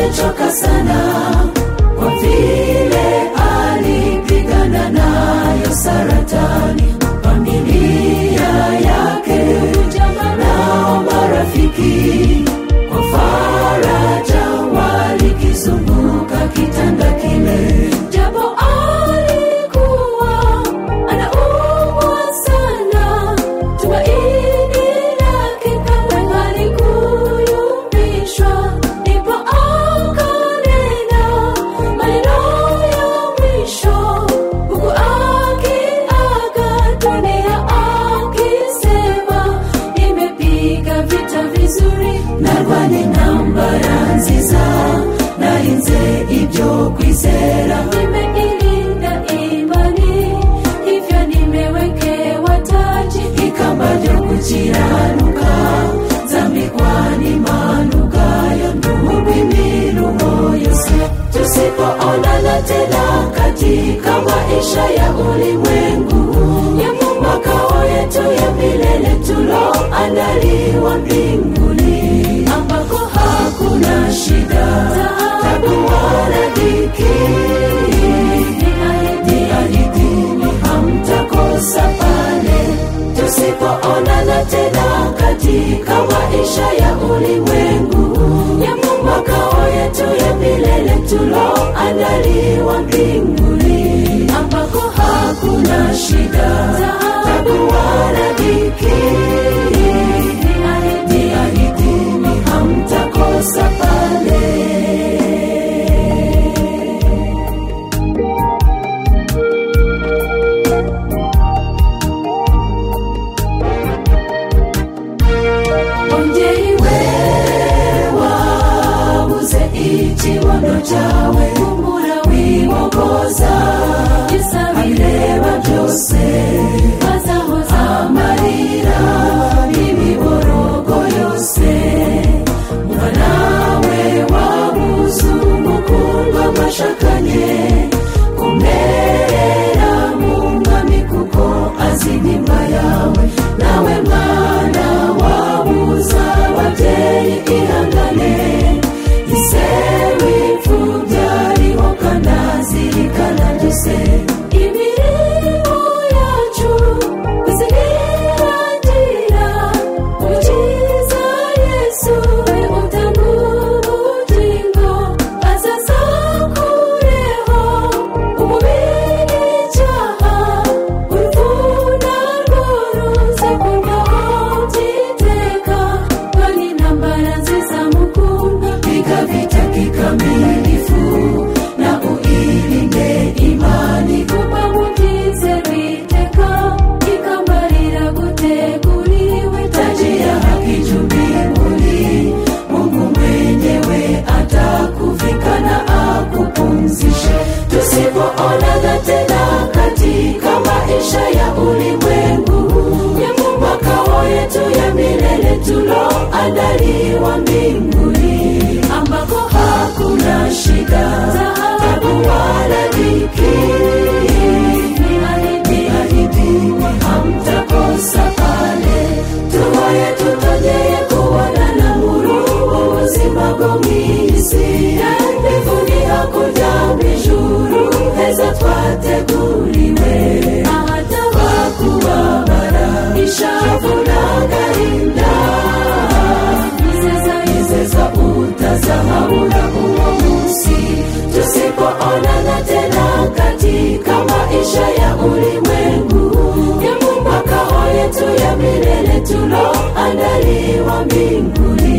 amechoka sana kwa vile alipigana nayo saratani familia yake nao marafiki kwa faraja walikizunguka kitanda kile japo alikuwa anaumwa sana tumaini lake kamwe halikuyumbishwa ndipo akanena maneno ya mwisho huku akiaga dunia akisema nimepiga vita vizuri narwanye intambara nziza narinze ibyo kwizera nimeilinda imani hivyo nimewekewa taji ikamba ryo gukiranuka zambikwa n'impanukayo nduhubimiruho yose tusipoonana tena katika maisha ya ulimwengu ya makao yetu ya milele tuloandaliwa mbinguni ambako hakuna shida tabu wala dhiki niahidini hamtakosa pale tusipoonana tena katika maisha ya ulimwengu ya makao yetu ya milele tuloandaliwa mbinguni ambako hakuna shida tabu wala dhiki niahidini hamtakosa pale ongeri we wabuze ikibono cyawe humura wibogoza abireba byose bazahoza amarira n'imiborogo yose muba nawe wabuze umukundwa mwashakanye kumerera mu mwami kuko azi nimba yawe nawe mwana wabuza ababyeyi ihangane isewe imfubyi ariho kanazirikana byose imirimo yacu kuzirangira umukiza yesu we utanga ubugingo azaza kureho umubiri icyaha uruvuna rworoze kurwaho byiteka kandi intambara nziza mukunda piga vita kikamilifu na uilinde imani kuba mutize viteka ikambarira guteguriwe taji ya haki juu mbinguni mungu mwenyewe atakuvika na akupumzishe tusipoonana tena katika maisha ya ulimwengu ya makao yetu ya milele tuloandaliwa mbinguni ambako hakuna shida tabu wala dhiki niahidini hamtakosa pale tuhoye tutongeye kubonana muri ubu buzima bwo mu isi mbivuni hakurya mu ijuru heza twateguriwe ahataba kubabara ishavu n'agahinda izeza izeza utazahabura uwo munsi tusipoonana tena katika maisha ya ulimwengu ya makao yetu ya milele tuloandaliwa mbinguni